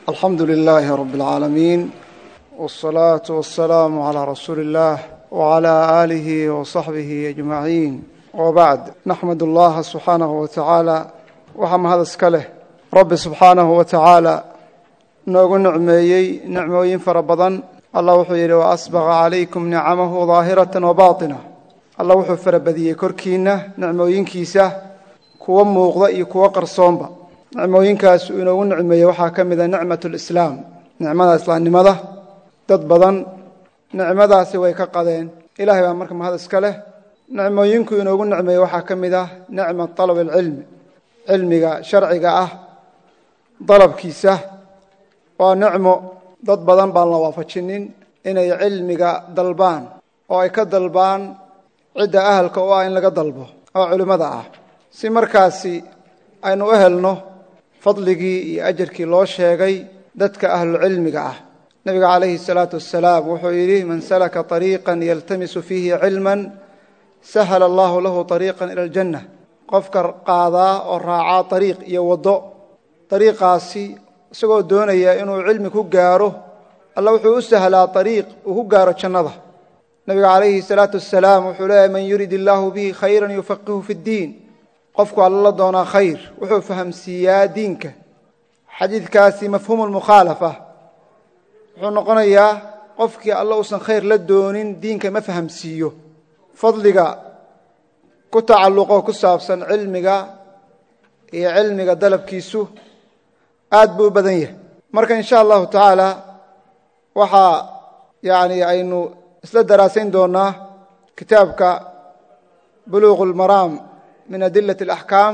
alxamdu lilaahi rab اlcaalamiin wالsalaaةu wasalaamu calىa rasuuli اllah wعalى aalihi waصaxbihi ajmaciin wbacd naxmad اllaha subxaanahu wa tacaala waxaa mahad iska leh rabbi subxaanahu wa tacaala noogu nicmeeyey nicmooyin fara badan allah wuxuu yidhi waasbaqa calaykum nicamahu daahirata wabaطina allah wuxuu farabadiyey korkiina nicmooyinkiisa kuwa muuqda iyo kuwo qarsoonba nicmooyinkaas uu inoogu nicmeeyey waxaa ka mid a nicmat lislaam nicmada islaamnimada dad badan nicmadaasi way ka qadeen ilahay baa marka mahad iska leh nicmooyinku inoogu nicmeeyey waxaa ka mid ah nicmat dalab alcilmi cilmiga sharciga ah dalabkiisa waa nicmo dad badan baan la waafajinin inay cilmiga dalbaan oo ay ka dalbaan cidda ahalka u ah in laga dalbo oo culimmada ah si markaasi aynu u helno fadligii iyo ajarkii loo sheegay dadka ahlucilmiga ah nebiga calayhi salaatu wasalaam wuxuu yidhi man salaka طariiqan yaltamisu fiihi cilman sahala allahu lahu طariiqan ila aljanna qofka qaadaa oo raacaa ariiq iyo waddo ariiqaasi isagoo doonaya inuu cilmi ku gaaro alla wuxuu u sahlaa ariiq uu ku gaaro jannada nebiga calayhi salaatu wasalaam wuxuu leeyahy man yurid illaahu bihi khayran yufaqihu fi ddiin qofku alla la doonaa khayr wuxuu fahamsiiyaa diinka xadiidkaasi mafhuumu lmukhaalafa wuxuu noqonayaa qofkii alla uusan khayr la doonin diinka ma fahamsiiyo fadliga ku tacalluqo ku saabsan cilmiga iyo cilmiga dalabkiisu aad buu u badan yahay marka in sha allahu tacaala waxaa yani aynu isla daraasayn doonaa kitaabka buluuq اlmaraam min adilat اlaxkaam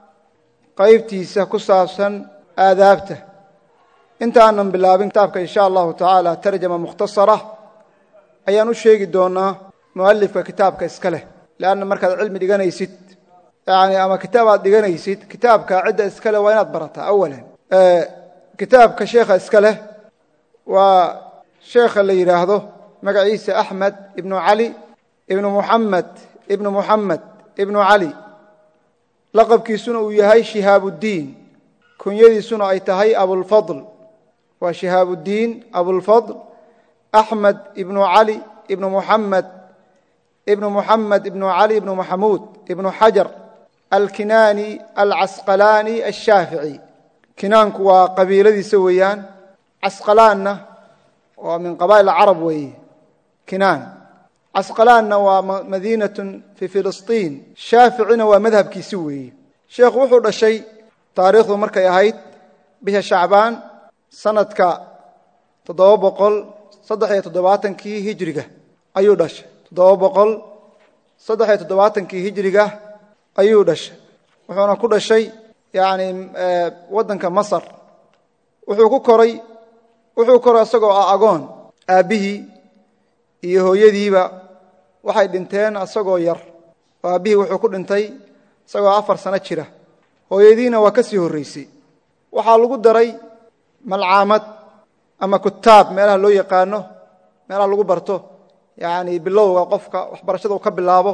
qaybtiisa ku saabsan aadaabta inta aanan bilaabin kitaabka in sha allahu tacaala tarjama mukhtasara ayaan u sheegi doonaa mualifka kitaabka iska leh leanna markaad cilmi dhiganaysid yani ama kitaab aad dhiganaysid kitaabka cidda iska leh waa inaad barataa awalan kitaabka sheekha iska leh waa sheekha la yidhaahdo magaciisa axmed ibnu cali ibnu muxamed ibnu muxamed ibnu cali laqabkiisuna uu yahay shihaabuddiin kunyadiisuna ay tahay abulfadl waa shihaabuddiin abulfadl axmed ibnu cali ibnu muxamed ibnu muxamed ibnu cali ibnu maxamuud ibnu xajar alkinaani alcasqalaani ashaafici kinaanku waa qabiiladiisa weeyaan casqalaanna waa min qabaa'il carab weeye kinaan casqalaanna waa madiinatun fii filistiin shaaficina waa madhabkiisi weeye sheekhu wuxuu dhashay taariikhdu markay ahayd bisha shacbaan sanadka toddoba boqol saddex iyo toddobaatankii hijriga ayuu dhashay toddoba boqol saddex iyo toddobaatankii hijriga ayuu dhashay wuxuuna ku dhashay yani waddanka masar wuxuu ku koray wuxuu koray isagoo ah agoon aabbihii iyo hooyadiiba waxay dhinteen isagoo yar oo aabbihii wuxuu ku dhintay isagoo afar sano jira hooyadiina waa ka sii horraysay waxaa lagu daray malcaamad ama kutaab meelaha loo yaqaano meelaha lagu barto yani bilowga qofka waxbarashada uu ka bilaabo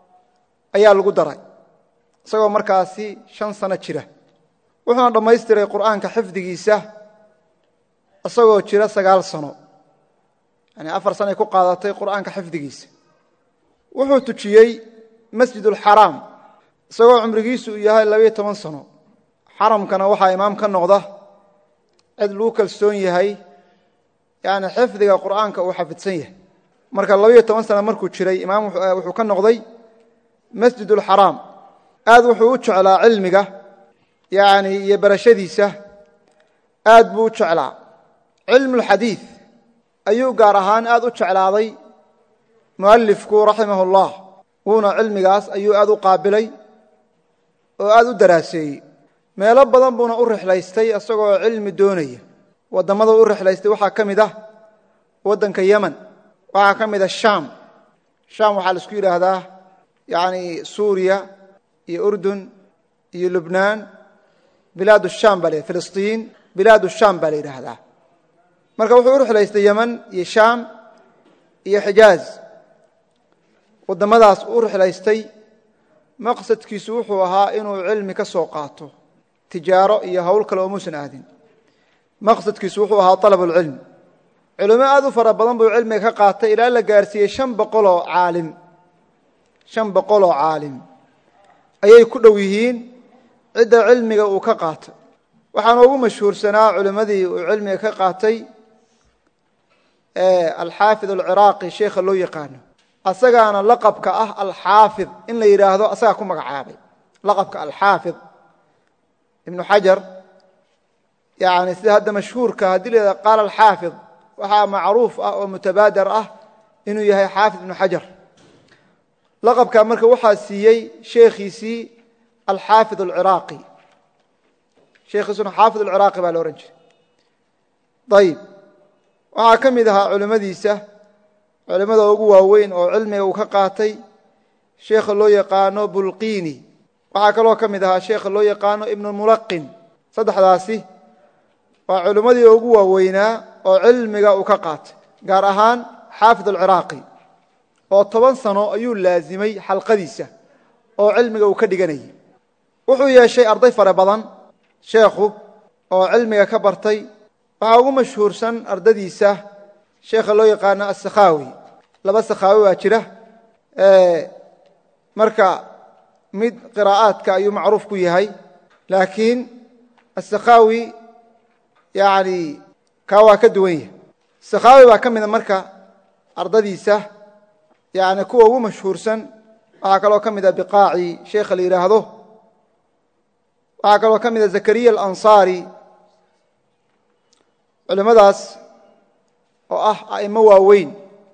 ayaa lagu daray isagoo markaasi shan sano jira wuxuuna dhammaystiray qur'aanka xifdigiisa isagoo jira sagaal sano yani afar sanoay ku qaadatay qur'aanka xifdigiisa wuxuu tujiyey masjidulxaraam isagoo cumrigiisu uu yahay labayo toban sano xaramkana waxaa imaam ka noqda cid lagu kalsoon yahay yani xifdiga qur'aanka uu xafidsan yahay marka labayo toban sano markuu jiray imaam wuxuu ka noqday masjidulxaraam aad wuxuu u jeclaa cilmiga yani iyo barashadiisa aad buu u jeclaa cilmulxadiid ayuu gaar ahaan aad u jeclaaday mualifku raximah ullah wuuna cilmigaas ayuu aad u qaabilay oo aad u daraaseeyey meelo badan buuna u rixlaystay isagoo cilmi doonaya wadammada u rixlaystay waxaa ka mid ah waddanka yemen waxaa ka mid ah shaam shaam waxaa la isku yidhaahdaa yani suuriya iyo urdun iyo lubnaan bilaad shaam baa la filistiin bilaad shaam baa la yidhaahdaa marka wuxuu u rixlaystay yemen iyo shaam iyo xijaaz waddamadaas u rixlaystay maqsadkiisu wuxuu ahaa inuu cilmi ka soo qaato tijaaro iyo howl kale oo muusan aadin maqsadkiisu wuxuu ahaa alab اlcilm culimo aad u fara badan buu cilmiga ka qaatay ilaa la gaarsiiyey an boqoloo caalim shan boqoloo caalim ayay ku dhow yihiin cidda cilmiga uu ka qaatay waxaana ugu mashhuursanaa culimmadii uu cilmiga ka qaatay alxaafid alciraaqi sheekha loo yaqaano asagaana laqabka ah alxaafid in la yidhaahdo asagaa ku magacaabay laqabka alxaafid ibnu xajar yani sida hadda mashhuurka haddii la yidhahdo qaala alxaafid waxaa macruuf ah oo mutabaader ah inuu yahay xaafid ibnu xajar laqabka marka waxaa siiyey sheekhiisii alxaafid alciraaqi sheekhiisuna xaafid alciraaqi baa la ohan jiray ayib waxaa ka mid ahaa culimmadiisa culimmada ugu waaweyn oo cilmiga uu ka qaatay sheekha loo yaqaano bulqiini waxaa kaloo ka mid ahaa sheekha loo yaqaano ibnulmulaqin saddexdaasi waa culimmadii ugu waaweynaa oo cilmiga uu ka qaatay gaar ahaan xaafid alciraaqi oo toban sano ayuu laazimay xalqadiisa oo cilmiga uu ka dhiganayay wuxuu yeeshay arday fara badan sheekhu oo cilmiga ka bartay waxaa ugu mashhuursan ardadiisa sheekha loo yaqaano asakhaawi laba sakhaawi waa jira marka mid qiraa'aadka ayuu macruuf ku yahay laakiin asakhaawi yani kaa waa ka duwan yahay sakhaawi baa ka mida marka ardadiisa yani kuwa ugu mashhuursan waxaa kaloo ka mida biqaaci sheekha la yidhaahdo waxaa kaloo ka mida zakariya alansaari culimmadaas oo ah a'imo waaweyn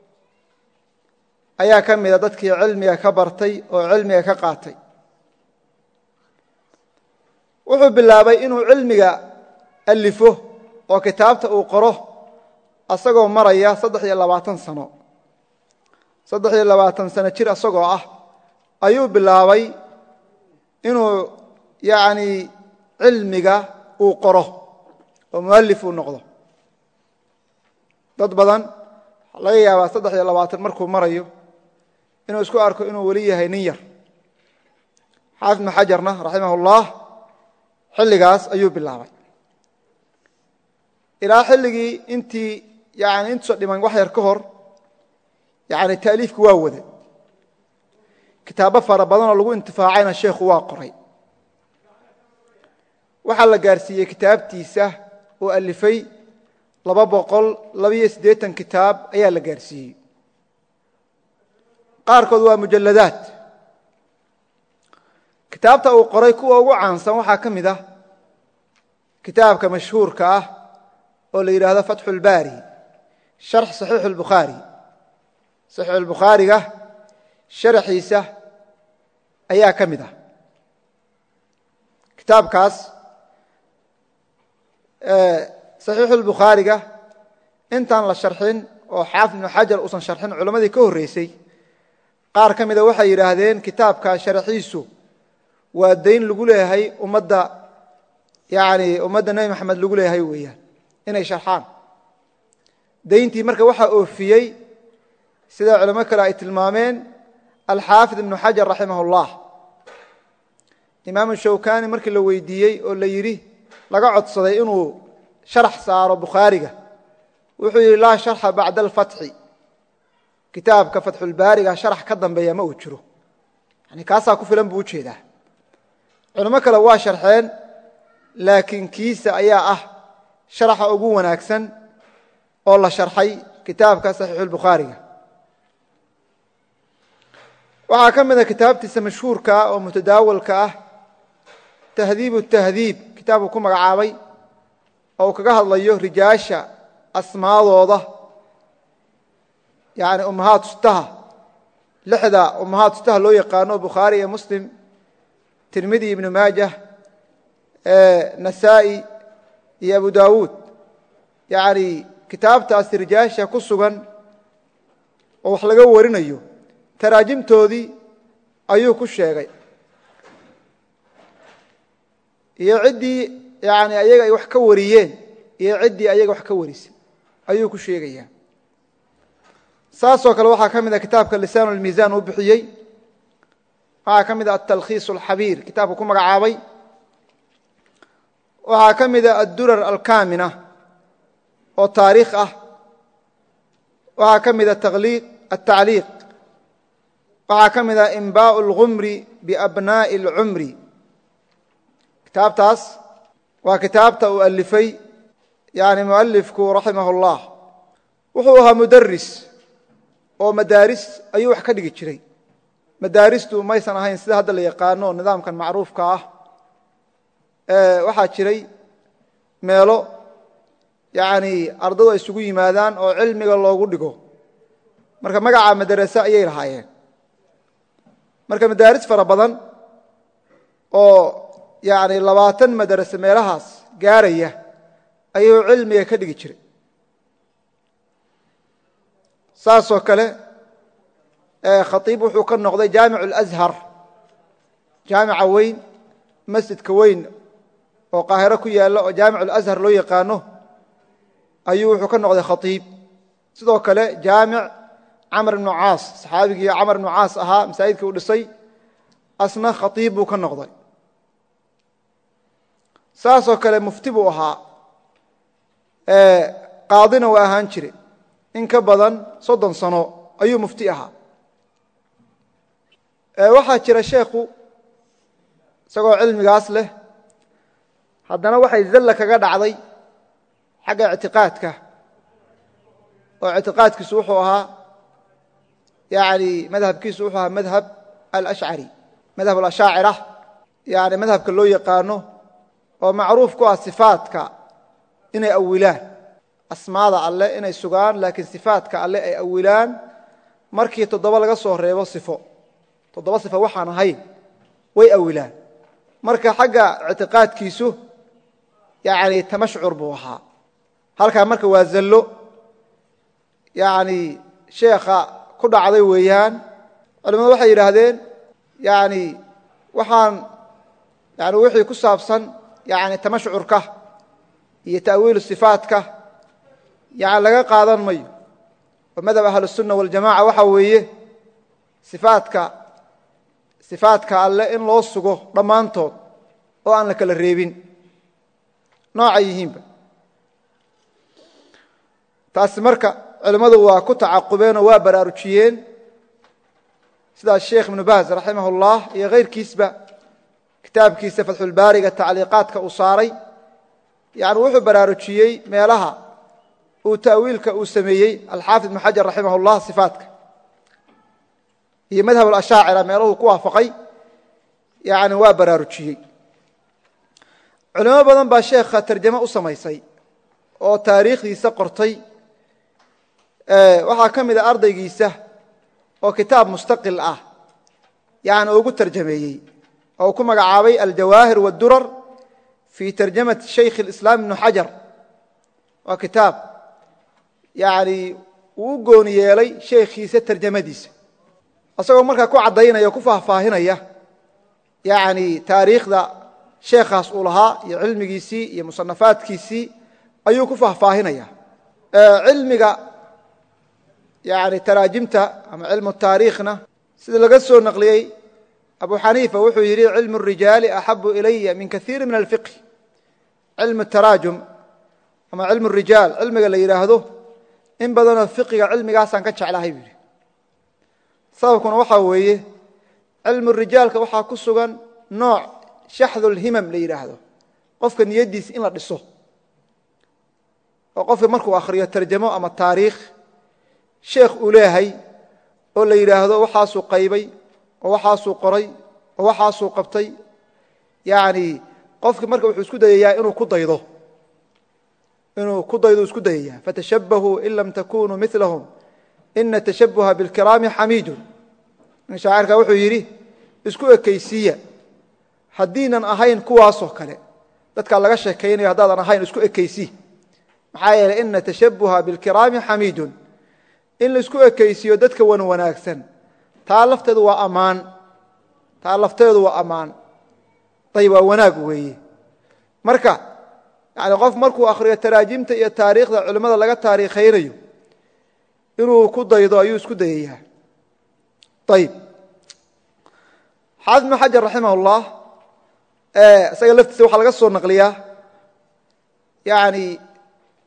ayaa ka mida dadkii cilmiga ka bartay oo cilmiga ka qaatay wuxuu bilaabay inuu cilmiga alifo oo kitaabta uu qoro asagoo maraya saddex iyo labaatan sano saddex iyo labaatan sano jir asagoo ah ayuu bilaabay inuu yani cilmiga uu qoro oo mualif uu noqdo dad badan laga yaabaa saddex iyo labaatan markuu marayo inuu isku arko inuu weli yahay nin yar xaafid ibnu xajarna raximah ullah xilligaas ayuu bilaabay ilaa xilligii intii yani intuusa dhiman wax yar ka hor yani taaliifku waa wada kitaabo fara badanoo lagu intifaacayna sheekhu waa qoray waxaa la gaarsiiyey kitaabtiisa oo alifay laba boqol labiyo siddeetan kitaab ayaa la gaarsiiyey qaarkood waa mujalladaad kitaabta uu qoray kuwa ugu caansan waxaa ka mid ah kitaabka mashhuurka ah oo la yidhaahdo fatxu اlbaari sharx saxiixu اlbukhaari saxiixu اlbukhaariga sharaxiisa ayaa ka mid ah kitaabkaas saxiixu اlbukhaariga intaan la sharxin oo xaafid ibnu xajar uusan sharxin culammadii ka horreysay qaar ka mida waxay yidhaahdeen kitaabka sharaxiisu waa dayn lagu leeyahay ummadda yani ummadda nebi maxamed lagu leeyahay weeyaan inay sharxaan dayntii marka waxaa oofiyey sida culamo kale ay tilmaameen alxaafid ibnu xajar raximah اllah imaamu shawkani markii la weydiiyey oo la yidhi laga codsaday inuu sharax saaro bukhaariga wuxuu yidhi laa sharxa bacda alfatxi kitaabka fatxulbaariga sharax ka dambeeya ma uu jiro yani kaasaa ku filan buu ujeedaa culamo kale waa sharxeen laakiin kiisa ayaa ah sharaxa ugu wanaagsan oo la sharxay kitaabka saxiixulbukhaariga waxaa ka mida kitaabtiisa mashhuurka ah oo mutadaawalka ah tahdiib tahdiib kitaabku ku magacaabay oo uu kaga hadlayo rijaasha asmaadooda yani ummahaat ustaha lixda ummahaat ustaha loo yaqaano bukhaari iyo muslim tirmidi ibnu maajah nasaa-i iyo abu dawuud yani kitaabtaasi rijaasha ku sugan oo wax laga warinayo taraajimtoodii ayuu ku sheegay iyo ciddii yani ayaga ay wax ka wariyeen iyo ciddii ayaga wax ka warisay ayuu ku sheegayaa saasoo kale waxaa ka mid a kitaabka lisaan اlmiisan uu bixiyey waxaa ka mid a atalkhiis اlxabiir kitaabku ku magacaabay waxaa ka mid a addurar alkamina oo taariikh ah waxaa ka mida atacliiq waxaa ka mida inbaau اlgumri biabnaaءi اlcumri kitaabtaas waa kitaabta uu alifay yani mualifku raximah اllah wuxuu ahaa mudaris oo madaaris ayuu wax ka dhigi jiray madaaristu maysan ahayn sida hadda la yaqaano nidaamkan macruufka ah waxaa jiray meelo yani ardadu ay isugu yimaadaan oo cilmiga loogu dhigo marka magaca madarase ayay lahaayeen marka madaaris fara badan oo yani labaatan madarase meelahaas gaaraya ayuu cilmiga ka dhigi jiray saasoo kale khaiib wuxuu ka noqday jaamic اlأshar jaamica weyn masjidka weyn oo qaahiro ku yaalla oo jaamic اlأshar loo yaqaano ayuu wuxuu ka noqday khaiib sidoo kale jaamic camr ibnu caas saxaabigii camr ibnu caas ahaa masaajidkii uu dhisay asna khaiib buu ka noqday saasoo kale mufti buu ahaa qaadina waa ahaan jire in ka badan soddon sano ayuu mufti ahaa waxaa jira sheekhu isagoo cilmigaas leh haddana waxay zalla kaga dhacday xagga ictiqaadka oo ictiqaadkiisu wuxuu ahaa yani madhabkiisu wuxuu ahaa madhab alashcari madhab alashaacira yani madhabka loo yaqaano oo macruuf ku ah sifaatka inay awilaan asmaada alle inay sugaan laakiin sifaatka alle ay awilaan markii toddoba laga soo reebo sifo toddoba sifo waxaan ahayn way awilaan marka xagga ictiqaadkiisu yani tamashcur buu ahaa halkaa marka waa zallo yani sheekha ku dhacday weeyaan culimmadu waxay yidhaahdeen yani waxaan yani wixii ku saabsan yani tamashcurka iyo ta'wiilu sifaatka yani laga qaadan mayo oo madhab ahlusunna waljamaca waxa weeye sifaatka sifaatka alle in loo sugo dhammaantood oo aan la kala reebin noocay yihiinba taasi marka culimmadu waa ku tacaqubeen oo waa baraarujiyeen sidaas sheekh ibnu baaz raximah اllah iyo kayrkiisba kitaabkiisa fatxulbaariga tacliiqaadka uu saaray yani wuxuu baraarujiyey meelaha uu ta'wiilka uu sameeyey alxaafid ibnu xajar raximah اllah sifaatka iyo madhab alashaacira meeluhuu ku waafaqay yani waa baraarujiyey culimo badan baa sheekha tarjamo u samaysay oo taariikhdiisa qortay waxaa ka mid a ardaygiisa oo kitaab mustaqil ah yani ugu tarjameeyey oo uu ku magacaabay aljawaahir wاdurar fi tarjamati shaykh اlislaam ibnu xajar waa kitaab yani uu u gooni yeelay sheekhiisa tarjamadiisa isagoo markaa ku caddaynaya o ku faahfaahinaya yani taariikhda sheekhaas uu lahaa iyo cilmigiisii iyo musanafaadkiisii ayuu ku faahfaahinaya cilmiga yani taraajimta ama cilmu taariikhna sida laga soo naqliyey abu xaniifa wuxuu yidhi cilmu الrijaali axabu ilaya min kaiiri min alfiqh cilmu taraajum ama cilmu rijaal cilmiga la yidhaahdo in badanoo fiqiga cilmigaasaan ka jeclahay buu yidhi sababkuna waxaa weeye cilmu rijaalka waxaa ku sugan nooc shaxdulhimam la yidhaahdo qofka niyaddiisa in la dhiso oo qofka markuu akhriyo tarjamo ama taariikh sheekh uu leeyahay oo la yidhaahdo waxaasuu qaybay oo waxaasuu qoray oo waxaasuu qabtay yani qofki marka wuxuu isku dayayaa inuu ku daydo inuu ku daydo isku dayayaa fatashabahuu in lam takunuu milahum ina tashabuha bilkiraami xamiidun nin shaacirka wuxuu yidhi isku ekaysiiya haddiinan ahayn kuwaasoo kale dadkaa laga sheekaynayo haddaadan ahayn isku ekaysii maxaa yeeley ina tashabuha bilkiraami xamiidun in laisku ekaysiiyo dadka wan wanaagsan taa lafteedu waa ammaan taa lafteedu waa ammaan ayb waa wanaag weeye marka yani qof markuu akhriyo taraajimta iyo taariikhda culimmada laga taariikhaynayo inuu ku daydo ayuu isku dayayaa ayib xaafid ibnu xajar raximah اllah isaga laftiisa waxaa laga soo naqliyaa yani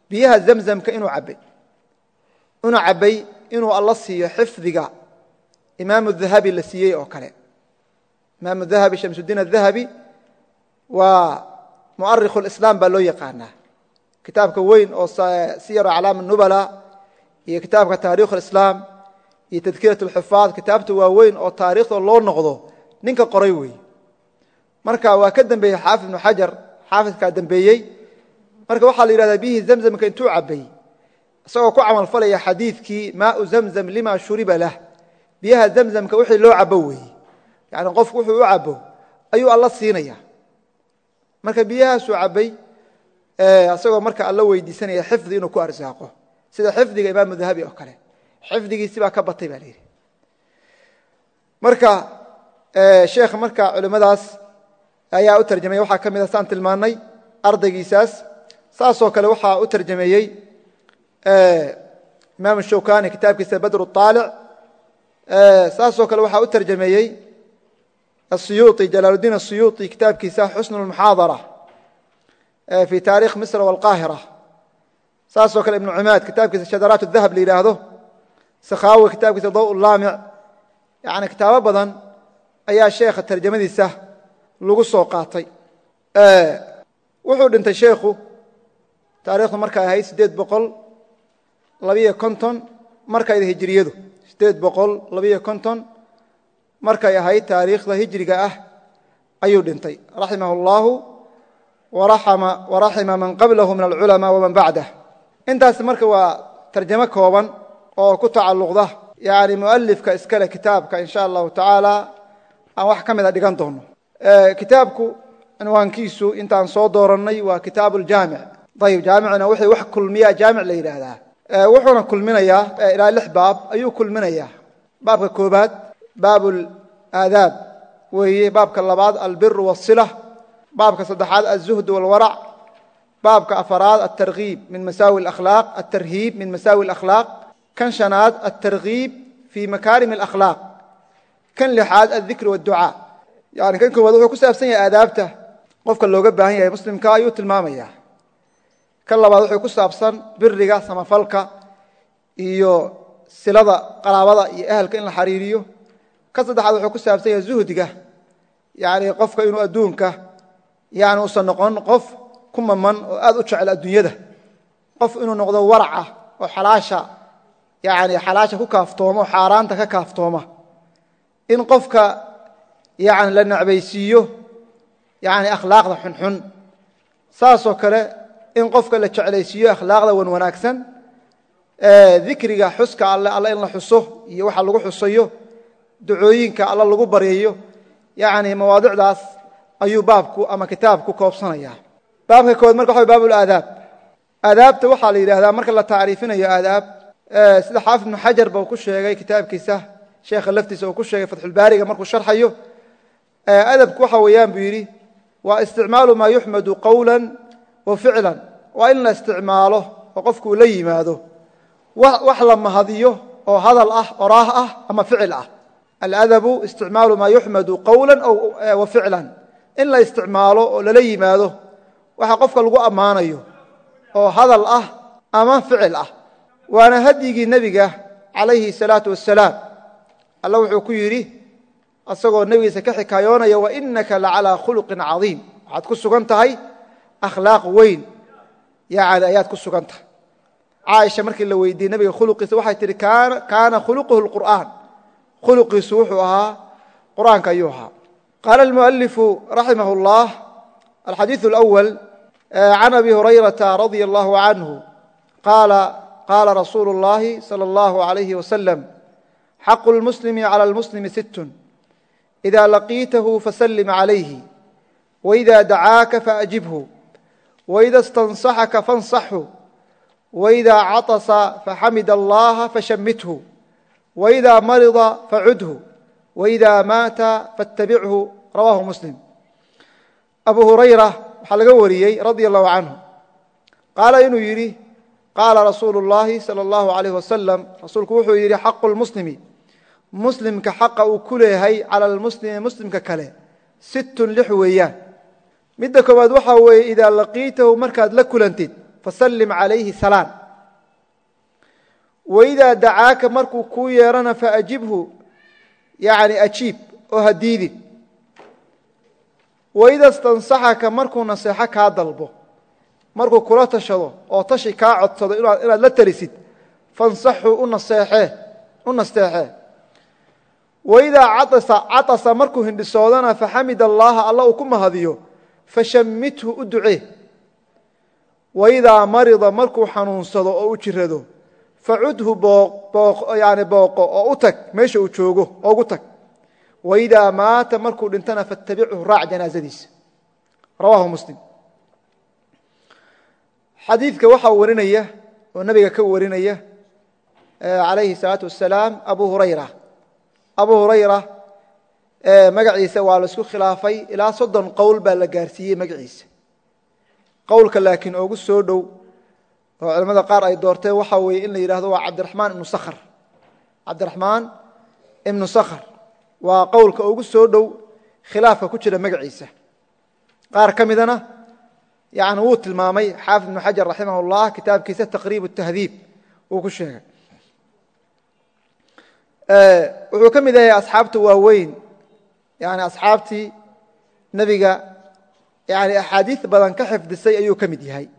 biyaha zamzamka inuu cabbay inuu cabbay inuu alla siiyo xifdiga imaamu dahabi la siiyey oo kale imaamu dahabi shamsudiin adahabi waa mu'arikhu lislaam baa loo yaqaanaa kitaabka weyn oo siyar aclaam nubala iyo kitaabka taarikh lislaam iyo tadkirat lxufaad kitaabta waaweyn oo taariikhda loo noqdo ninka qoray wey marka waa ka dembeeyey xaafid ibnu xajar xaafidkaa dembeeyey marka waxaa la yidhahdaa biyihii zamzamka intuu cabbay isagoo ku camal falaya xadiidkii maau zamzam lima shuriba lah biyaha zamzamka wixii loo cabo weeye yani qofku wuxuu u cabo ayuu alla siinaya marka biyahaasuu cabbay isagoo marka alla weydiisanaya xifdi inuu ku arsaaqo sida xifdiga imaamu dahabi oo kale xifdigiisi baa ka batay baa la yidhi marka sheekh marka culimmadaas ayaa u tarjamaya waxaa ka mid a saan tilmaannay ardaygiisaas saasoo kale waxaa u tarjameeyey imaam shawkani kitaabkiisa badr aalic saasoo kale waxaa u tarjameeyey asiyuui jalaaludiin asiyuuطi kitaabkiisa xusn اlmuxaadara fi taarikh misr wاlqaahira saasoo kale ibnu cumaad kitaabkiisa shadaraat dahab la yidhaahdo sakhaawi kitaabkiisa daw laamic yani kitaabo badan ayaa sheekha tarjamadiisa lagu soo qaatay wuxuu dhintay sheekhu taarikhdu markay ahayd sideed boqol labiyo konton markayda hijiriyadu sideed boqol labiyo konton markay ahayd taariikhda hijriga ah ayuu dhintay raximah اllahu waraxima man qablahu min alculamaa waman bacdah intaas marka waa tarjamo kooban oo ku tacalluqda yani mualifka iskale kitaabka in sha allahu tacaala aan wax ka mida dhigan doono kitaabku cinwaankiisu intaan soo doorannay waa kitaab ljaamic ayib jaamicna wixii wax kulmiya jaamic la yidhaahdaa wuxuuna kulminayaa ilaa lix baab ayuu kulminayaa baabka koobaad baab aadaab weeye baabka labaad albiru wاsila baabka saddexaad aلzuhd wاlwarac baabka afaraad atarhiib min masaawi akhlaaq atarhiib min masaawi اlakhlaaq kan shanaad altarhiib fi makaarim اlakhlaaq kan lixaad aldikr wاdducaa yani kan koowaad wuxuu ku saabsan yahay aadaabta qofka looga baahan yahay muslimka ayuu tilmaamaya kan labaad wuxuu ku saabsan biriga samafalka iyo silada qaraabada iyo ehelka in la xariiriyo kan saddexaad wuxuu ku saabsan yahay zuhdiga yani qofka inuu adduunka yani uusan noqon qof ku maman oo aad u jecel adduunyada qof inuu noqdo waraca oo xalaasha yani xalaasha ku kaaftooma oo xaaraanta ka kaaftooma in qofka yani la necbaysiiyo yani akhlaaqda xunxun saasoo kale in qofka la jeclaysiiyo akhlaaqda wan wanaagsan dikriga xuska alle alle in la xuso iyo waxa lagu xusayo ducooyinka alle lagu baryayo yani mawaadicdaas ayuu baabku ama kitaabku koobsanaya baabka kood marka waxa baab aadaab aadaabta waxaa la yidhahdaa marka la tacriifinayo aadaab sida xaafid ibnu xajar ba uu ku sheegay kitaabkiisa sheekha laftiisa uu ku sheegay fatxulbaariga markuu sharxayo adabku waxa weeyaan buu yidhi waa isticmaalu maa yuxmadu qowla wa ficlan waa in la isticmaalo oo qofku uu la yimaado wax la mahadiyo oo hadal ah oraah ah ama ficil ah aladabu isticmaalu maa yuxmadu qowla wa ficlan in la isticmaalo oo lala yimaado waxa qofka lagu ammaanayo oo hadal ah ama ficil ah waana hadyigii nebiga calayhi salaatu wasalaam alla wuxuu ku yidhi asagoo nebigiisa ka xikaayoonaya wainaka lacalaa khuluqin cadiim waxaad ku sugan tahay akhlaaq weyn yani ayaad ku sugan tahay caaisha markii la weydiiyey nebiga khuluqiisa waxay tihi kaana khuluquhu lqur'aan khuluqiisu wuxuu ahaa qur'aanka ayuu ahaa qaala almualifu raximah اllah alxadiiث اlأwal can abi hurayrata radia allahu canhu qaala qaala rasuulu اllahi salى اllahu عalayh wasalam xaqu lmuslimi calى lmuslimi sittun إida laqiitahu fasallim عalayhi وإida dacaaka faأjibhu وإida اstanصaxaka faاnصaxhu وإida caطasa faxamid allaha fashamithu وإida marida facudhu وإida maata faاtabichu rawahu muslim abu hurayra waxaa laga wariyey radi allahu canhu qaala inuu yidhi qaala rasuulu اllahi salى اllahu عalayh wasalam rasuulku wuxuu yidhi xaqu lmuslimi muslimka xaqa uu ku leeyahay cala almuslimi muslimka kale sittun lix weeyaan midda koowaad waxaa weeye idaa laqiitahu markaad la kulantid fasallim calayhi salaan waidaa dacaaka markuu kuu yeerana faajibhu yani ajiib oo ha diidin waida stansaxaka markuu naseexo kaa dalbo markuu kula tashado oo tashi kaa codsado inaad la talisid fansaxuu u nasteexee waidaa caطasa markuu hindhisoodana faxamid allaha alla uu ku mahadiyo fashammithu u ducee waidaa marida markuu xanuunsado oo u jirado facudhu yani booqo oo u tag meesha uu joogo oo ugu tag waidaa maata markuu dhintana fattabichu raac janaazadiisa rawahu muslim xadiidka waxaa warinaya oo nabiga ka warinaya alayhi الsalaatu wasalaam abu hurayra abu hurayra magaciisa waa la isku khilaafay ilaa soddon qowl baa la gaarsiiyey magaciisa qowlka laakiin oogu soo dhow oo culamada qaar ay doorteen waxa weeye in la yidhahdo waa cabdiraxmaan ibnu sakhr cabdiraxmaan ibnu sakhr waa qowlka ugu soo dhow khilaafka ku jira magaciisa qaar ka midana yani wuu tilmaamay xaafid ibnu xajar raximah اllah kitaabkiisa taqriib tahdiib uu ku sheegay wuxuu ka mid yahay asxaabta waaweyn yani asxaabtii nebiga yani axaadiis badan ka xifdisay ayuu ka mid yahay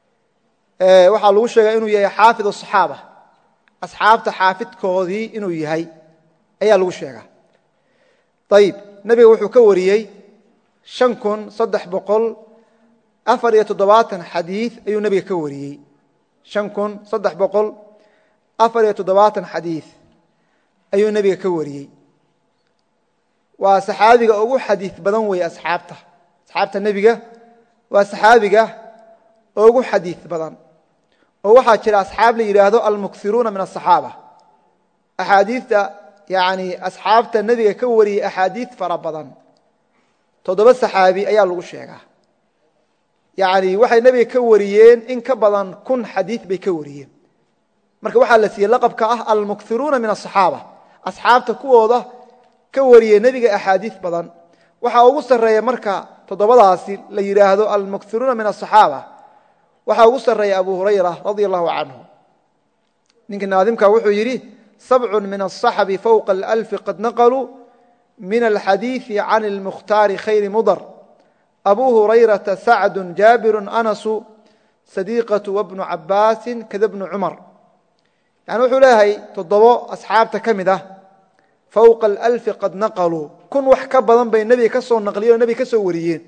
waxaa lagu sheega inuu yahay xaafid aصaxaaba asxaabta xaafidkoodii inuu yahay ayaa lagu sheegaa ayib nebiga wuxuu ka wariyey شhan kun saddex boqol afar iyo toddobaatan xadiiث ayuu nebiga ka wariyey شhan kun saddex boqol afar iyo toddobaatan xadiiث ayuu nebiga ka wariyey waa saxaabiga ugu xadiiث badan weeye asxaabta asxaabta nebiga waa saxaabiga ugu xadiiث badan oo waxaa jira asxaab la yidhaahdo almuksiruuna min aلصaxaaba axaadiita yani asxaabta nebiga ka wariyey axaadiiث fara badan toddoba saxaabi ayaa lagu sheegaa yani waxay nebiga ka wariyeen in ka badan kun xadiiث bay ka wariyeen marka waxaa la siiyey laqabka ah almuksiruuna min aلصaxaaba asxaabta kuwooda ka wariyey nebiga axaadiiث badan waxaa ugu sarreeya marka toddobadaasi la yidhaahdo almuksiruuna min aلصaxaaba waxaa ugu sarreeya abu hurayra radia allahu canhu ninka naadimka wuxuu yidhi sabcu min aلصaxbi fowqa اlalfi qad naqluu min alxadiiثi can اlmukhtaari khayri mudar abu hurayrata sacdu jaabiru anasu sadiiqatu wabnu cabaasi kada bnu cumar yani wuxuu leeyahay toddobo asxaabta ka mid ah fowqa alalfi qad naqaluu kun wax ka badan bay nebiga ka soo naqliyeen oo nebiga ka soo wariyeen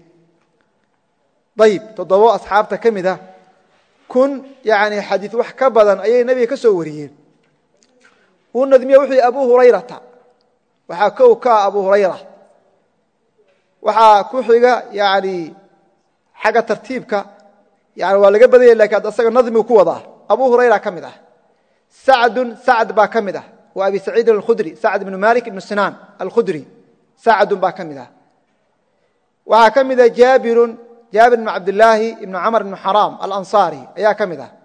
ayib toddobo asxaabta ka mid ah kun yani xadiid wax ka badan ayay nebiga ka soo wariyeen uu nadmiye wuxuu yihi abu hurayrata waxaa kow ka ah abu hurayra waxaa ku xiga yani xagga tartiibka yani waa laga badanya lakin asaga nadmigu ku wadaa abu hurayra ka mid ah sacdun sacd baa ka mid ah wa abi saciidin alkhudri sacd ibnu malik ibnu sinaan alkhudri sacdun baa ka mid ah waxaa ka mid ah jaabirun jaabir ibnu cabdilaahi ibnu camr ibnu xaraam alansaari ayaa ka mid ah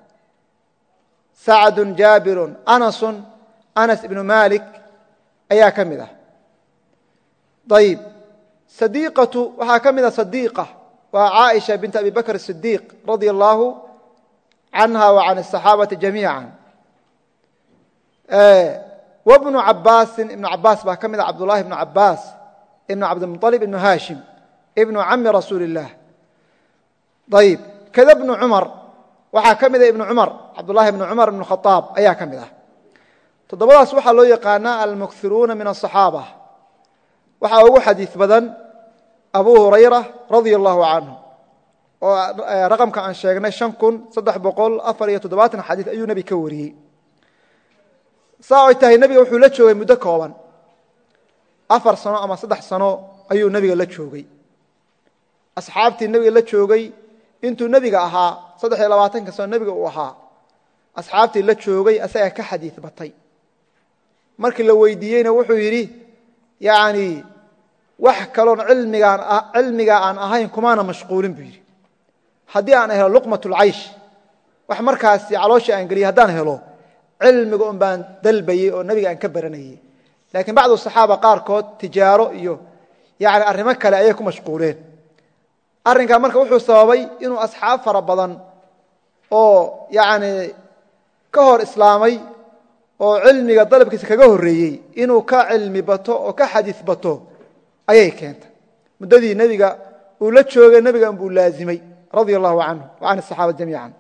sacdun jaabirun anasun anas ibnu malik ayaa ka mid ah ayib sadiiqatu waxaa ka mid ah sadiiqa waa caaisha bint abi bakr sidiiq radia allaahu canha wa can asaxaabati jamiica wbnu cabaasin ibnu cabaas baa ka mid a cabdullahi ibnu cabaas ibnu cabdilmuطalib ibnu haashim ibnu cami rasuuli اllah ayib kada bnu cumar waxaa ka mida ibnu cumar cabdullahi ibnu cumar ibnu khaaab ayaa ka mid ah toddobadaas waxaa loo yaqaanaa almuksiruuna min aلصaxaaba waxaa ugu xadiiث badan abu hurayra radia allahu canhu oo raqamka aan sheegnay شhan kun saddex boqol afar iyo toddobaatan xadiiث ayuu nebi ka wariyey saa ay tahay nebiga wuxuu la joogay muddo kooban afar sano ama saddex sano ayuu nebiga la joogay asxaabtii nebiga la joogay intuu nebiga ahaa saddex iyo labaatanka sano nebiga uu ahaa asxaabtii la joogay asagaa ka xadiid batay markii la weydiiyeyna wuxuu yidhi yani wax kaloon cilmigaan cilmigaa aan ahayn kumaana mashquulin buu yidhi haddii aan helo luqmat اlcaysh wax markaasi calooshii aan geliyay haddaan helo cilmiga un baan dalbayey oo nebiga aan ka baranayey laakiin bacdu saxaaba qaarkood tijaaro iyo yani arrimo kale ayay ku mashquuleen arrinkaa marka wuxuu sababay inuu asxaab fara badan oo yani ka hor islaamay oo cilmiga dalabkiisa kaga horreeyey inuu ka cilmi bato oo ka xadiis bato ayay keentay muddadii nebiga uu la joogay nebigan buu laazimay radia allahu canhu wa can asaxaaba jamiican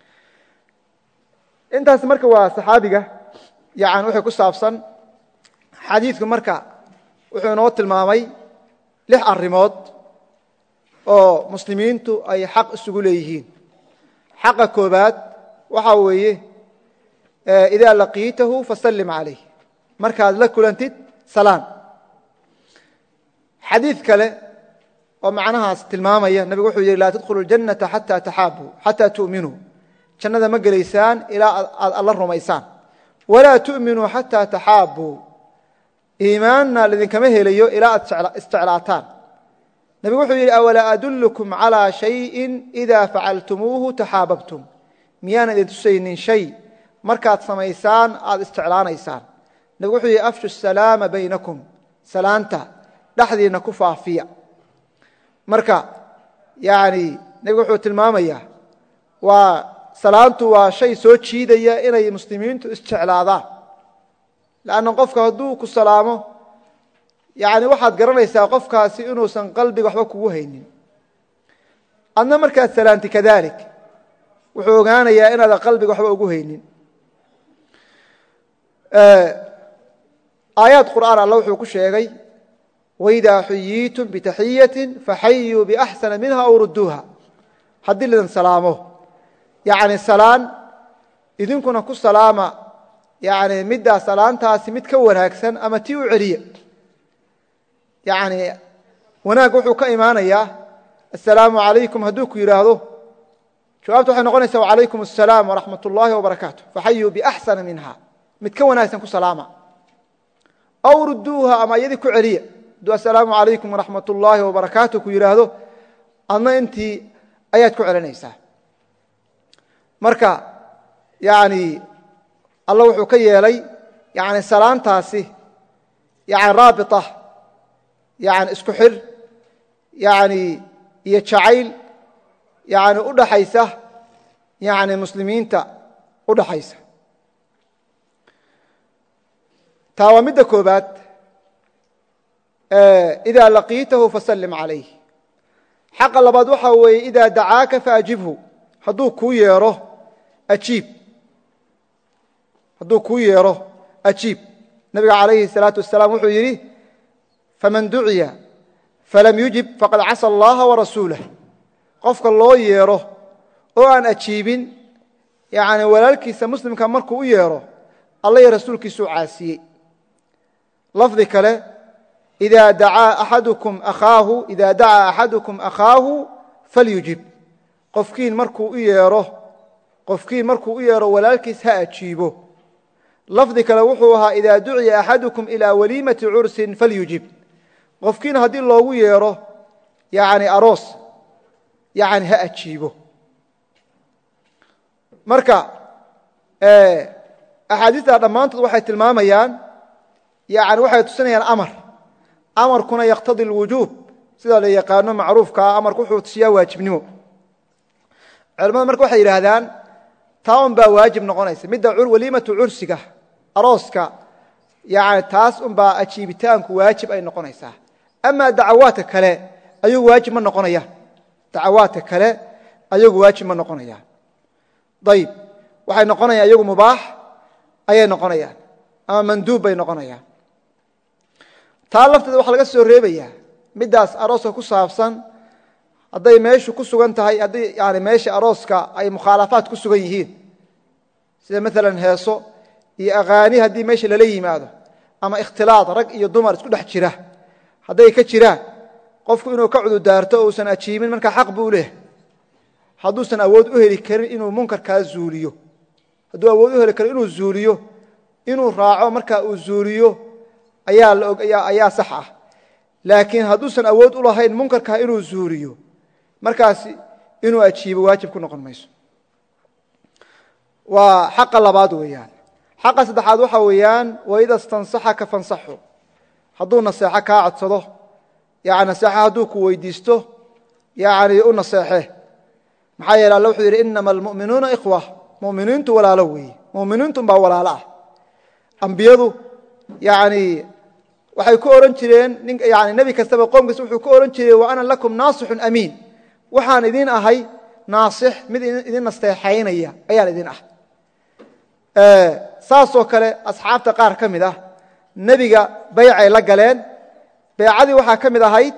intaas marka waa saxaabiga yani wixii ku saabsan xadiidku marka wuxuu inoo tilmaamay lix arrimood oo muslimiintu ay xaq isugu leeyihiin xaqa koobaad waxaa weeye idaa laqiitahu fasallim calayh markaad la kulantid salaan xadiid kale oo macnahaas tilmaamaya nabigu wuxuu yidhi laa tadkhulu اljannata xataa taxaabuu xataa tu'minuu jannada ma gelaysaan ilaa aad alla rumaysaan walaa tu'minuu xataa taxaabuu iimaanna lidinkama helayo ilaa aad isjeclaataan nebigu wuxuu yidhi awalaa adullukum calىa shayin idaa facaltumuuhu taxaababtum miyaan idin tusaynin shay markaad samaysaan aad isjeclaanaysaan nebigu wuxuu yidhi afshu salaama baynakum salaanta dhexdiinna ku faafiya marka yani nebigu wuxuu tilmaamayaa waa salaantu waa shay soo jiidaya inay muslimiintu isjeclaadaan lanna qofka hadduu ku salaamo yani waxaad garanaysaa qofkaasi inuusan qalbiga waxba kugu haynin adna markaad salaanti kadalik wuxuu ogaanayaa inaadan qalbiga waxba ugu haynin aayaad qur'aan alla wuxuu ku sheegay waidaa xuyiitum bitaxiyati faxayuu biaxsana minha aw rudduuha haddii lidin salaamo yani salaan idinkuna ku salaama yani middaa salaantaasi mid ka wanaagsan ama tii u celiya yani wanaag wuxuu ka imaanayaa assalaamu calaykum hadduu ku yidhaahdo jawaabta waxay noqonaysaa wacalaykum asalaam waraxmat ullaahi wabarakaatu faxayuu biaxsana minha mid ka wanaagsan ku salaama aw rudduuha ama iyadii ku celiya hadduu assalaamu calaykum waraxmat ullaahi wabarakaatu ku yidhaahdo adna intii ayaad ku celinaysaa marka yani alla wuxuu ka yeelay yani salaantaasi yani raabita yani isku xir yani iyo jacayl yani u dhaxaysa yani muslimiinta u dhaxaysa taa waa midda koobaad idaa laqiitahu fasallim calayh xaqa labaad waxaa weeye idaa dacaaka faajibhu hadduu kuu yeero ajiib hadduu kuu yeero ajiib nabiga calayhi الsalaatu wasalaam wuxuu yidhi faman duciya falam yujib faqad casa allaha warasuulah qofka loo yeero oo aan ajiibin yani walaalkiisa muslimka markuu u yeero alla iyo rasuulkiisuu caasiyey lafdi kale ida dacaa axadukum akhaahu ida dacaa axadukum akhaahu falyujib qofkiin markuu u yeero qofkiin markuu u yeero walaalkiis ha ajiibo lafdi kale wuxuu ahaa ida duciya axadukum ilaa waliimati cursin falyujib qofkiin haddii loogu yeero yani aroos yani ha ajiibo marka axaadiista dhammaantood waxay tilmaamayaan yani waxay tusinayaan amar amarkuna yaktadi اlwujuub sida la yaqaano macruufkaa amarku wuxuu tusiyaa waajibnimo culamada marka waxay yidhaahdaan taa un baa waajib noqonaysa midda waliimatu cursiga arooska yani taas unbaa ajiibitaanku waajib ay noqonaysaa ama dacawaadka kale ayagu waajib ma noqonayaan dacawaadka kale ayagu waajib ma noqonayaan ayib waxay noqonayaan iyagu mubaax ayay noqonayaan ama manduub bay noqonayaan taa lafteeda waxaa laga soo reebayaa middaas arooska ku saabsan hadday meeshu ku sugan tahay haddii yani meesha arooska ay mukhaalafaad ku sugan yihiin sida maalan heeso iyo akhaani haddii meesha lala yimaado ama ikhtilaad rag iyo dumar isku dhex jira hadday ka jiraan qofku inuu ka cududaarto o uusan ajiibin markaa xaq buu leehay hadduusan awood u heli karin inuu munkarkaa zuuliyo hadduu awood u heli karo inuu zuuliyo inuu raaco markaa uu zuuliyo ayaa sax ah laakiin hadduusan awood u lahayn munkarkaa inuu zuuliyo markaas inuu ajiibo waajib ku noqon mayso waa xaqa labaad weeyaan xaqa saddexaad waxa weeyaan waida stansaxaka fansaxu hadduu naseexo kaa codsado yani naseexo hadduu ku weydiisto yani u naseexe maxaa yeele alle wuxuu yidhi inama almu'minuuna ikhwa muminiintu walaalo weeye muminiintu baa walaalo ah ambiyadu yani waxay ku ohan jireen yani nebi kastaba qoomkiisa wuxuu ku ohan jiray wa ana lakum naasixun amiin waxaan idin ahay naasix mid idin nasteexaynaya ayaan idin ah saasoo kale asxaabta qaar ka mid ah nebiga baycay la galeen baycadii waxaa ka mid ahayd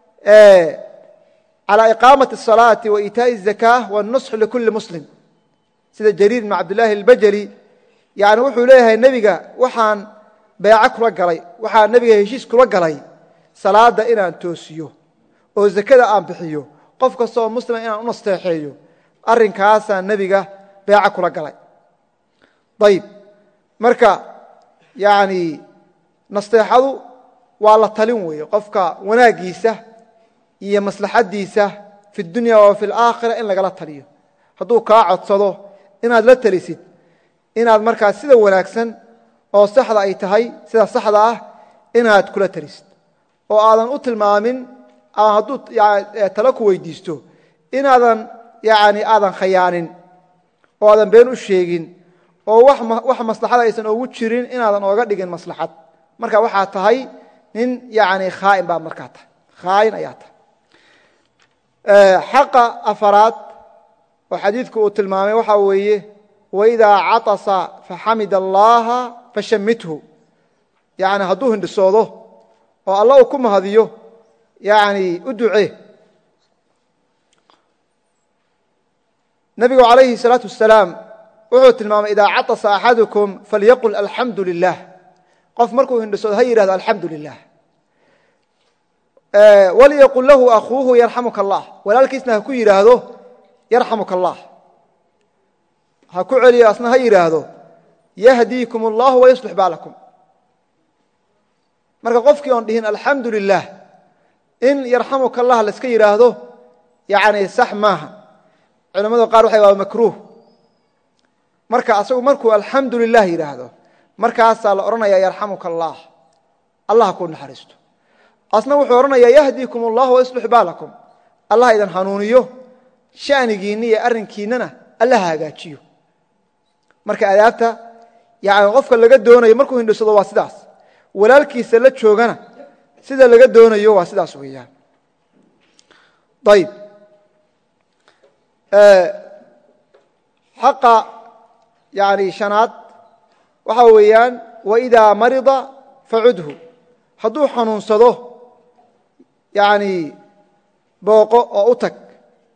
calى iqaamaةi الصalaaةi wa iitaaءi الzakاة wالnusx likuli muslim sida jariir bn cabdillaahi اlbajali yani wuxuu leeyahay nebiga waxaan beeco kula galay waxaan nebiga heshiis kula galay salaada inaan toosiyo oo zakada aan bixiyo qof kastaoo muslima inaan u nasteexeeyo arrinkaasaan nebiga beeco kula galay ayib marka yani nasteexadu waa la talin weeye qofka wanaagiisa iyo maslaxadiisa fi dunya wa fi alaakhira in lagala taliyo hadduu kaa codsado inaad la talisid inaad markaa sida wanaagsan oo saxda ay tahay sida saxda ah inaad kula talisid oo aadan u tilmaamin hadduu talo ku weydiisto inaadan yani aadan khayaanin oo aadan been u sheegin oo wax maslaxad aysan ogu jirin inaadan ooga dhigin maslaxad marka waxaa tahay nin yani khaain baad markaa tahay khaain ayaa tahay xaqa afaraad oo xadiidku uu tilmaamay waxaa weeye waidaa caطasa faxamid allaha fashamithu yani hadduu hindhisoodo oo alla uu ku mahadiyo yani u ducee nebigu calayhi الsalaaةu wasalaam wuxuu tilmaamay idaa caطasa axadukum falyaqul alxamdu lilah qof markuu hindhisoodo ha yidhahdo alxamdu lilah walyaqul lahu akuuhu yarxamuka allah walaalkiisna ha ku yidhaahdo yarxamuka allah ha ku celiyo asna ha yidhaahdo yahdiikum اllahu wayaslix baalakum marka qofkii oon dhihin alxamdu lilah in yarxamuka allah laiska yidhaahdo yani sax maaha culamada qaar waxay waa makruuh marka asagu markuu alxamdu lilah yidhaahdo markaasaa la odhanaya yarxamuka allah allah ha ku naxariisto asna wuxuu odhanayaa yahdiikum allah wayaslix baalakum allah idan hanuuniyo shanigiinna iyo arrinkiinnana alla ha hagaajiyo marka adaabta yani qofka laga doonayo markuu hindhisado waa sidaas walaalkiisa la joogana sida laga doonayo waa sidaas weeyaan ayb xaqa yani shanaad waxaa weeyaan waidaa marida facudhu hadduu xanuunsado yani booqo oo u tag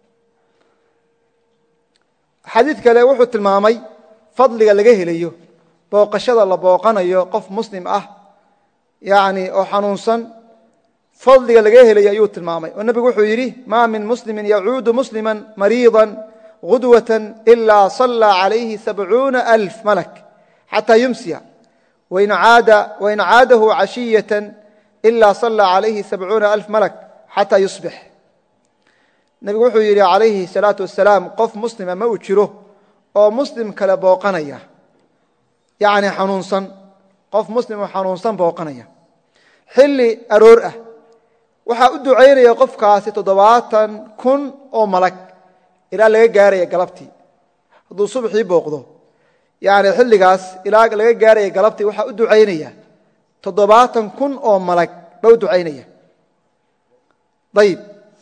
xadiid kale wuxuu tilmaamay fadliga laga helayo booqashada la booqanayo qof muslim ah yani oo xanuunsan fadliga laga helayo ayuu tilmaamay oo nebigu wuxuu yidhi ma min muslimi yacuudu muslima mariiضa غudwaة إila صلى عalayhi sabcuuna أlf malk xatى yumsiya wain caadahu cashiyaة إila صلى عalayhi sabcuuna أlf malk xatى yusbix nebigu wuxuu yidhi calayhi الsalaaةu wasalaam qof muslima ma uu jiro oo muslim kale booqanaya yani xanuunsan qof muslim oo xanuunsan booqanaya xilli aroor ah waxaa u ducaynaya qofkaasi toddobaatan kun oo malag ilaa laga gaaraya galabtii hadduu subxii booqdo yani xilligaas ilaa laga gaaraya galabtii waxaa u ducaynaya toddobaatan kun oo malag ba u ducaynaya ayib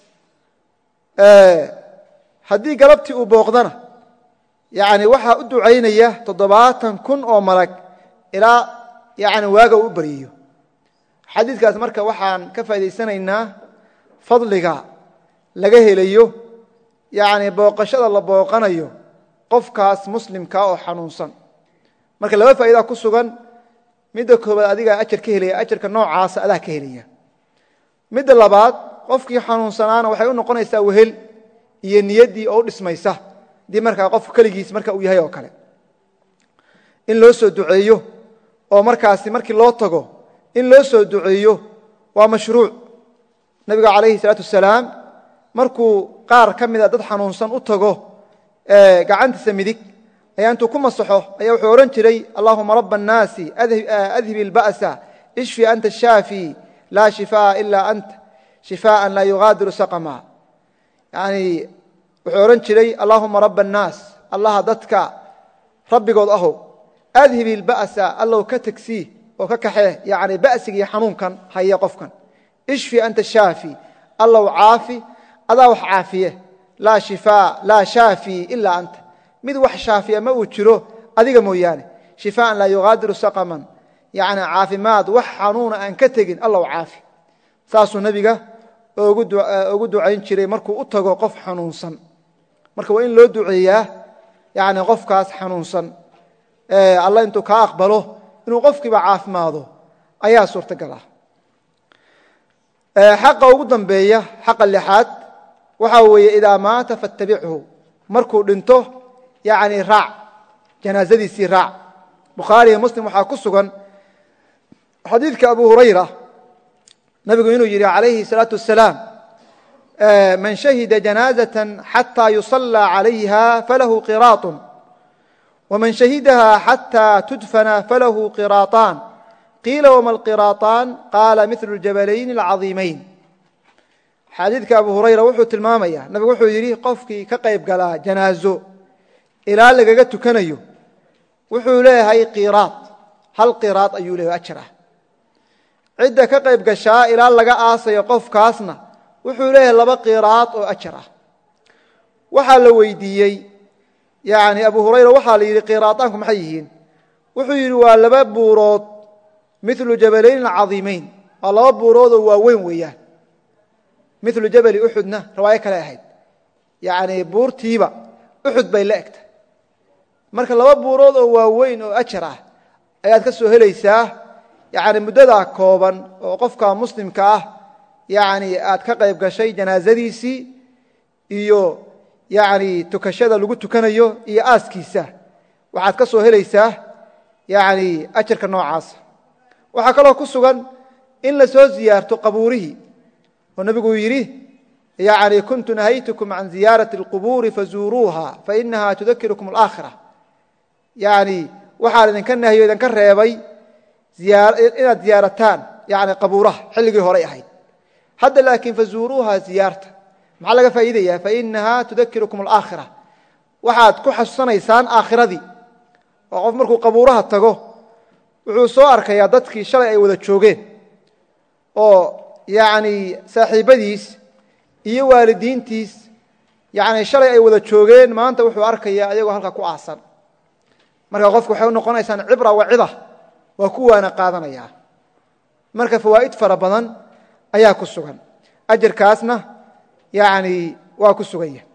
haddii galabtii uu booqdana yani waxaa u ducaynaya toddobaatan kun oo malag ilaa yani waaga uu u baryiyo xadiidkaas marka waxaan ka faa'idaysanaynaa fadliga laga helayo yani booqashada la booqanayo qofkaas muslimka oo xanuunsan marka laba faa'idaa ku sugan midda koobaad adigaa ajar ka helaya ajarka noocaasa adaa ka helaya midda labaad qofkii xanuunsanaana waxay u noqonaysaa wehel iyo niyaddii oo u dhismaysa dii markaa qof keligiis marka uu yahay oo kale in loo soo duceeyo oo markaasi markii loo tago in loo soo duceeyo waa mashruuc nebiga calayhi salaatu wasalaam markuu qaar ka mida dad xanuunsan u tago gacantiisa midig ayaa intuu ku masaxo ayaa wuxuu odhan jiray allahuma raba annaasi adhib ilba'sa ishfi anta shaafi laa shifaa'a ilaa anta shifaa'an laa yugaadiru saqama yani wuxuu odhan jiray allaahuma raba annaas allaha dadka rabbigood ahow adhib ilba'sa allow ka tegsii oo ka kaxee yani ba'siga iyo xanuunkan haya qofkan ishfi anta shaafi allow caafi adaa wax caafiye laa shifaa laa shaafi ilaa anta mid wax shaafiya ma uu jiro adiga mooyaane shifaan laa yugaadiru saqaman yani caafimaad wax xanuuna aan ka tegin allow caafi saasuu nebiga ugu ducayn jiray markuu u tago qof xanuunsan marka waa in loo duceeyaa yani qofkaas xanuunsan alla intuu kaa aqbalo inuu qofkiiba caafimaado ayaa suurtagal ah xaqa ugu dambeeya xaqa lixaad waxaa weeye idaa maata fattabichu markuu dhinto yani raac janaazadiisii raac bukhaariiyo muslim waxaa ku sugan xadiidka abu hurayra nabigu inuu yidhi calayhi الsalaaةu wasalaam man shahida janaazaة xatى yusallى عalayha falahu qiraaط wman shahidaha xatى tudfana falahu qiraaطaan qiila wma alqiraaطaan qaala mil اljabalayn اlcaظiimayn xadiidka abu hurayra wuxuu tilmaamaya nabigu wuxuu yidhi qofkii ka qayb galaa janaazo ilaa lagaga tukanayo wuxuu leeyahay qiraad hal qiraad ayuu leeyahay ajar ah cidda ka qayb gashaa ilaa laga aasayo qofkaasna wuxuu leeyahay laba qiraad oo ajar ah waxaa la weydiiyey yani abu hurayra waxaa la yidhi qiraadaanku maxay yihiin wuxuu yidhi waa laba buurood milu jabalayn cadiimayn waa laba buurood oo waaweyn weeyaan milu jabali uxudna riwaayo kale ahayd yani buurtiiba uxud bay la egtay marka laba buurood oo waaweyn oo ajar ah ayaad ka soo helaysaa yani muddadaa kooban oo qofka muslimka ah yani aad ka qayb gashay janaazadiisii iyo yani tukashada lagu tukanayo iyo aaskiisa waxaad ka soo helaysaa yani ajarka noocaasa waxaa kaloo ku sugan in la soo ziyaarto qabuurihii oo nebigu yidhi yani kuntu nahaytukum can ziyaarati اlqubuuri fazuuruuha fainaha tudakirukum alaakhira yani waxaan idinka nahiyo idinka reebay inaad ziyaarataan yani qabuuraha xilligii horay ahayd hadda laakiin fazuuruuha ziyaarta maxaa laga faa'iidaya fainaha tudakirukum alaakhira waxaad ku xasuusanaysaan aakhiradii oo qof markuu qabuuraha tago wuxuu soo arkayaa dadkii shalay ay wada joogeen oo yani saaxiibadiis iyo waalidiintiis yani shalay ay wada joogeen maanta wuxuu arkayaa ayagoo halka ku aasan marka qofku waxay u noqonaysaan cibra wa cida waa ku waana qaadanayaa marka fawaa'id fara badan ayaa ku sugan ajarkaasna yani waa ku sugan yahay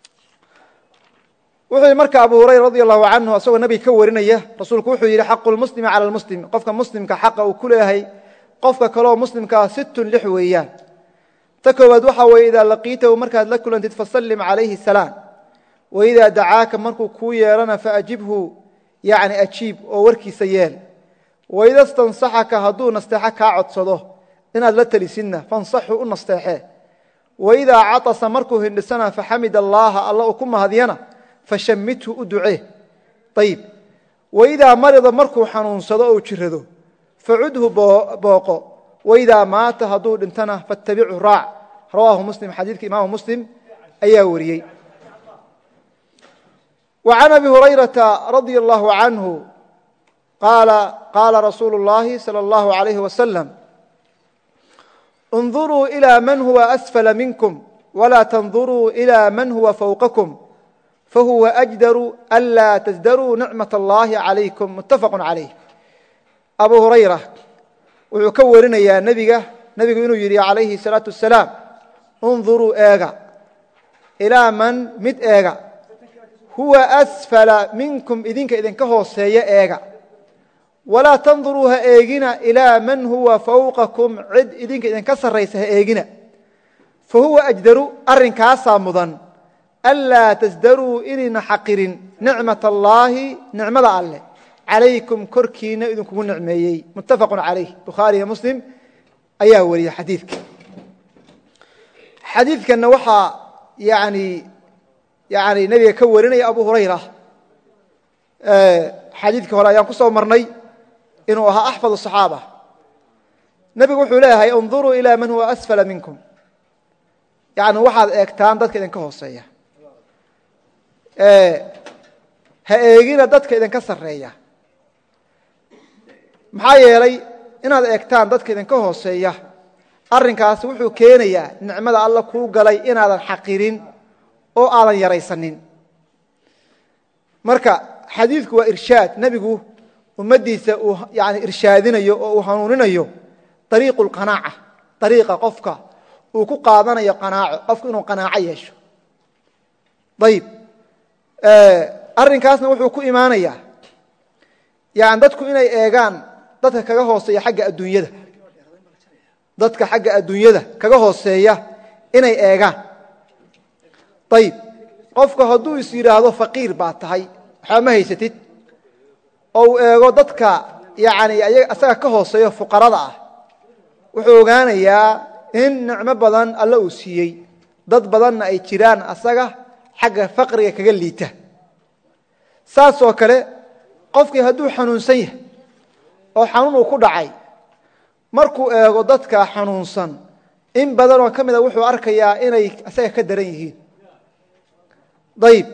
wuxuu marka abu hurayra radi allahu canhu asagoo nabiga ka warinaya rasuulku wuxuu yidhi xaqu lmuslimi cala lmuslim qofka muslimka xaqa uu ku leeyahay qofka kaleoo muslimkaa sittun lix weeyaan ta koowaad waxaa weeye idaa laqiitahu markaad la kulantid fasallim calayhi salaam waidaa dacaaka markuu kuu yeerana faajibhu yani ajiib oo warkiisa yeel waida stansaxaka hadduu nasteexo kaa codsado inaad la telisidna fansaxu u nasteexee waidaa catasa markuu hindhisana faxamid allaaha alla uu ku mahadyana fashammithu u ducee ayib waidaa marida markuu xanuunsado ou jirado facudhu booqo waidaa maata hadduu dhintana fattabichu raac rawaahu muslim xadiidka imaamu muslim ayaa wariyey وعن أبي هريرة رضي الله عنه قال قال رسول الله صلى الله عليه وسلم انظروا إلى من هو أسفل منكم ولا تنظروا إلى من هو فوقكم فهو أجدر ألا تزدروا نعمة الله عليكم متفق عليه أبو هريرة wuxuu ka warinayaa nebiga nebigu inuu yidhi calayhi الsalaaةu wasalaam اnظuruu eega ilaa man mid eega huwa asfala minkum idinka idinka hooseeya eega walaa tanduruu ha eegina ilaa man huwa fawqakum cid idinka idinka sarraysa ha eegina fa huwa ajdaru arrinkaasaa mudan anlaa tasdaruu inayna xaqirin nicmat allaahi nicmada alleh calaykum korkiina idinkugu nicmeeyey muttafaqun calayh bukhaariyo muslim ayaa wariyey xadiidka xadiidkanna waxaa yani yani nebiga ka warinaya abu hurayra xadiidkii hore ayaan ku soo marnay inuu ahaa axfad الصaxaaba nebigu wuxuu leeyahay اnظuruu ilى man huwa asfala minkum yani waxaad eegtaan dadka idinka hooseeya ha eegina dadka idinka sarreeya maxaa yeelay inaad eegtaan dadka idinka hooseeya arrinkaasi wuxuu keenayaa nicmada alla kuu galay inaadan xaqirin oo aadan yaraysanin marka xadiidku waa irshaad nebigu ummaddiisa uu yani irshaadinayo oo uu hanuuninayo dariiqu lqanaaca dariiqa qofka uu ku qaadanayo qanaaco qofku inuu qanaaco yeesho ayib arrinkaasna wuxuu ku imaanayaa yani dadku inay eegaan dadka kaga hooseeya xagga adduunyada dadka xagga adduunyada kaga hooseeya inay eegaan ayib qofku hadduu is yidhaahdo faqiir baa tahay waxba ma haysatid oo uu eego dadka yani isaga ka hooseeyo fuqarada ah wuxuu ogaanayaa in nicmo badan alla uu siiyey dad badanna ay jiraan asaga xagga faqriga kaga liita saasoo kale qofkii hadduu xanuunsan yahay oo xanuun uu ku dhacay markuu eego dadka xanuunsan in badanoo ka mida wuxuu arkayaa inay isaga ka daran yihiin ayib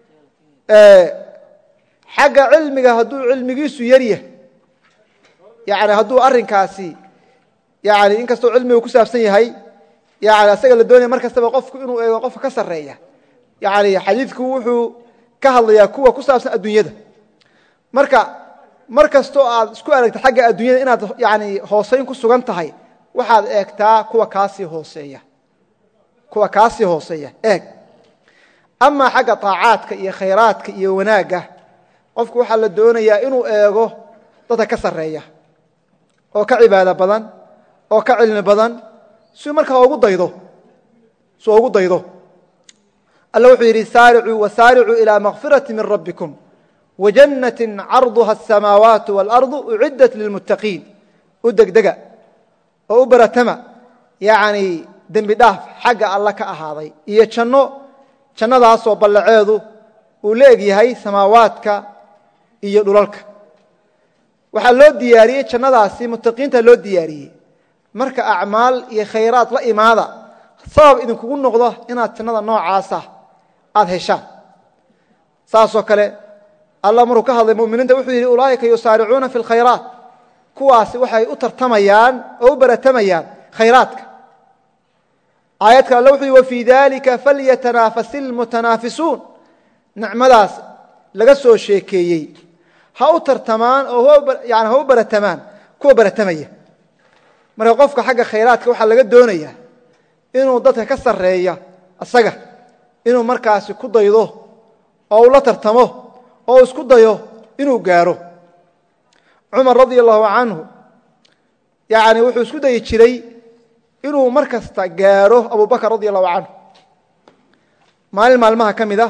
xagga cilmiga hadduu cilmigiisu yaryah yani hadduu arrinkaasi yani inkastoo cilmigu ku saabsan yahay yani asaga la doonaya mar kastaba qofku inuu eego qofka ka sarreeya yani xadiidku wuxuu ka hadlayaa kuwa ku saabsan adduunyada marka mar kastoo aad isku aragta xagga adduunyada inaad yani hooseyn ku sugan tahay waxaad eegtaa kuwa kaasii hooseeya kuwa kaasii hooseeya eeg amaa xagga طaacaadka iyo khayraadka iyo wanaagga qofku waxaa la doonayaa inuu eego dadka ka sarreeya oo ka cibaado badan oo ka cilmi badan si markaa ugu daydo si ugu daydo alla wuxuu yidhi saaricuu wasaaricuu ilى makfiraةi min rabbikum wajannati carduha الsamaawaat wاlarضu uciddat lilmuttaqiin u degdega oo u baratama yani dembi dhaaf xagga alla ka ahaaday iyo janno jannadaasoo ballaceedu uu la eg yahay samaawaadka iyo dhulalka waxaa loo diyaariyey jannadaasi muttaqiinta loo diyaariyey marka acmaal iyo khayraad la imaada sabab idinkugu noqdo inaad jannada noocaasa aad heshaan saasoo kale allah markuu ka hadlay muminiinta wuxuu yidhi ulaa'ika yusaaricuuna fi lkhayraat kuwaasi waxay u tartamayaan oo u baratamayaan khayraadka aayad kale alle wuxuu yihi wafii dalika falyatanaafasi lmutanaafisuun nicmadaas laga soo sheekeeyey ha u tartamaan oo yani ha u baratamaan kuwa baratamaya marka qofka xagga khayraadka waxaa laga doonaya inuu dadka ka sarreeya isaga inuu markaasi ku daydo oo uu la tartamo oo isku dayo inuu gaaro cumar radia allahu canhu yani wuxuu isku dayi jiray inuu mar kasta gaaro abu bakr radia allahu canhu maalin maalmaha ka mid ah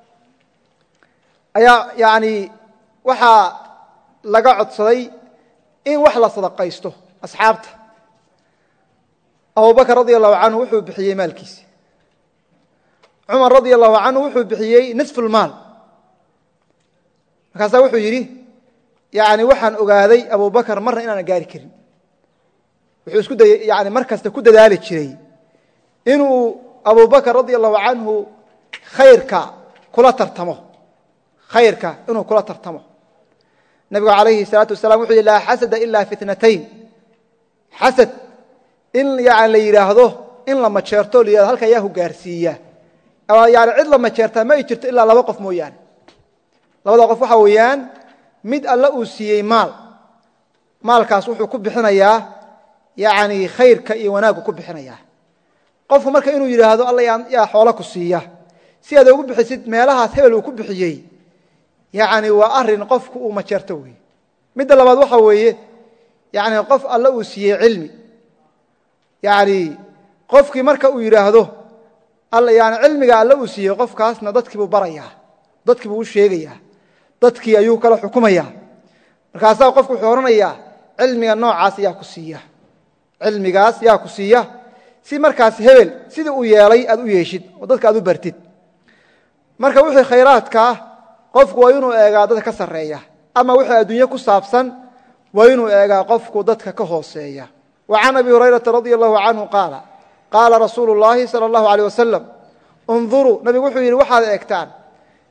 ayaa yani waxaa laga codsaday in wax la sadaqaysto asxaabta abu bakr radia allahu canhu wuxuu bixiyey maalkiisi cumar radia allahu canhu wuxuu bixiyey nisfu lmaal markaasaa wuxuu yidhi yani waxaan ogaaday abu bakr marna inaana gaari karin wuxuu isku dayey yani mar kasta ku dadaali jiray inuu abu bakr radia allahu canhu khayrka kula tartamo khayrka inuu kula tartamo nabigu alayhi الsalaatu wasalam wuxuu yihi laa xasada ila fi itnatayn xasad in yani la yidhaahdo in la majeerto la yihahdo halka yaa ku gaarsiiya yani cid la majeertaa ma ay jirto ilaa laba qof mooyaane labada qof waxa weeyaan mid alla uu siiyey maal maalkaas wuxuu ku bixinayaa yani khayrka iyo wanaaggu ku bixinayaa qofku marka inuu yidhaahdo alla yaa xoola ku siiya si aad ugu bixisid meelahaas hebel uu ku bixiyey yani waa arin qofku uu majeerto wey midda labaad waxa weeye yani qof alla uu siiyey cilmi yani qofkii marka uu yidhaahdo yani cilmiga alla uu siiyey qofkaasna dadkiibuu barayaa dadkiibuu u sheegayaa dadkii ayuu kala xukumaya markaasaa qofku wuxuu odhanayaa cilmiga noocaas yaa ku siiya cilmigaas yaa ku siiya si markaas hebel sidii uu yeelay aad u yeeshid oo dadka aad u bartid marka wixii khayraadkaa qofku waa inuu eegaa dadka ka sarreeya ama wixii adduunye ku saabsan waa inuu eegaa qofku dadka ka hooseeya wa can abi hurayrata radia allahu canhu qaala qaala rasuulu llaahi sala allahu aleyh wasalam unduruu nabigu wuxuu yidhi waxaad eegtaan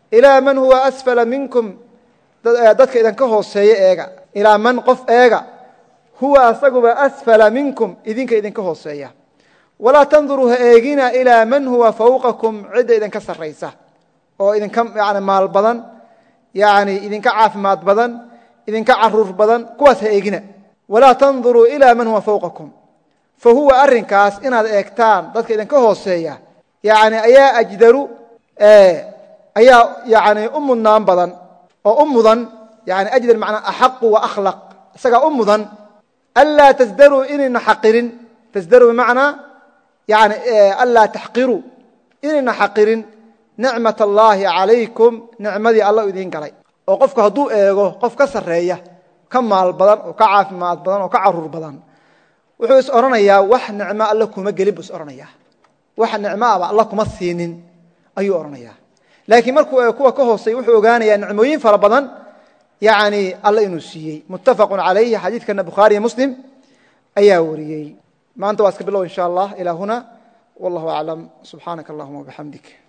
ilaa man huwa asfala minkum dadka idinka hooseeya eega ilaa man qof eega huwa asaguba asfala minkum idinka idinka hooseeya walaa tanduruu ha eegina ilaa man huwa fawqakum cidda idinka saraysa oo idinka yani maal badan yani idinka caafimaad badan idinka caruur badan kuwaas ha eegina walaa tanduruu ilaa man huwa fawqakum fa huwa arinkaas inaad eegtaan dadka idinka hooseeya yani ayaa ajdaru ayaa yani u mudnaan badan oo u mudan yani ajdar manaa axaqu wa akhlaq isagaa u mudan anlaa tasdaruu inayna xaqirin tasdaruu bimacnaa yani anlaa taxqiruu inayna xaqirin nicmat allaahi calaykum nicmadii alla idiin galay oo qofku hadduu eego qof ka sarreeya ka maal badan oo ka caafimaad badan oo ka caruur badan wuxuu is odhanayaa wax nicmo alla kuma gelin buu is odhanayaa wax nicmo aba alla kuma siinin ayuu odhanayaa laakiin markuu eego kuwa ka hoosey wuxuu ogaanayaa nicmooyin fara badan yani alla inuu siiyey muttafaqun calayhi xadiidkana bukhaariyo muslim ayaa wariyey maanta waa iska bilow insha allah ilaa huna wallahu aclam subxaanaka allahuma wabixamdik